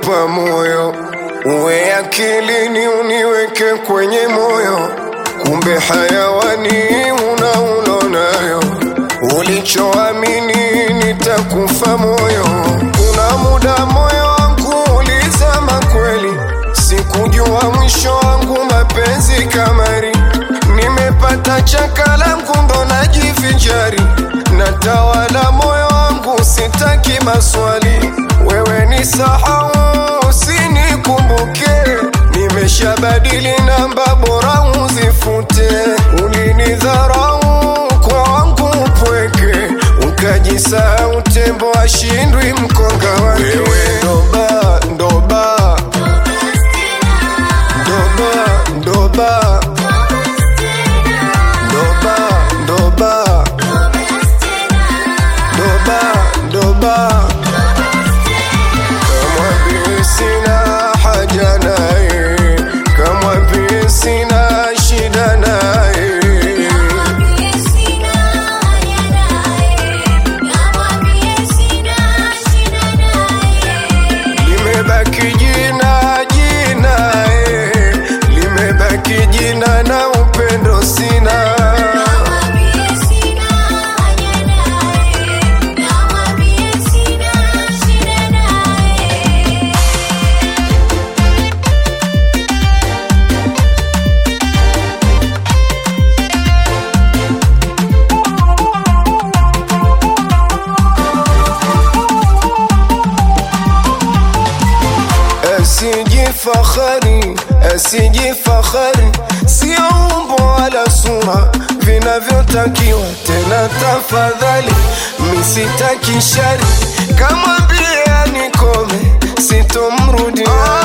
nakupa moyo, uwe akilini, uniweke kwenye moyo, kumbe hayawani una ulonayo, ulichoamini nitakufa moyo. Kuna muda moyo wangu ulizama kweli, sikujua mwisho wangu mapenzi kamari, nimepata chaka langu ndo najivinjari, natawala moyo wangu, sitaki maswali, wewe ni sahau, usinikumbuke, nimeshabadili namba, bora uzifute, ulinidharau kwa wangu upweke, ukajisahau, tembo ashindwi mkonga wake. Wewe ndoba ndoba ndoba ndoba ndoba ndoba ndoba ndoba kamwambie sina haja naye kamwambie sina shida naye limebaki jina jina eh, limebaki jina na upendo sina asijifahari asijifahari sio umbo wala sura vinavyotakiwa tena tafadhali misitaki shari kamwambia nikome sitomrudia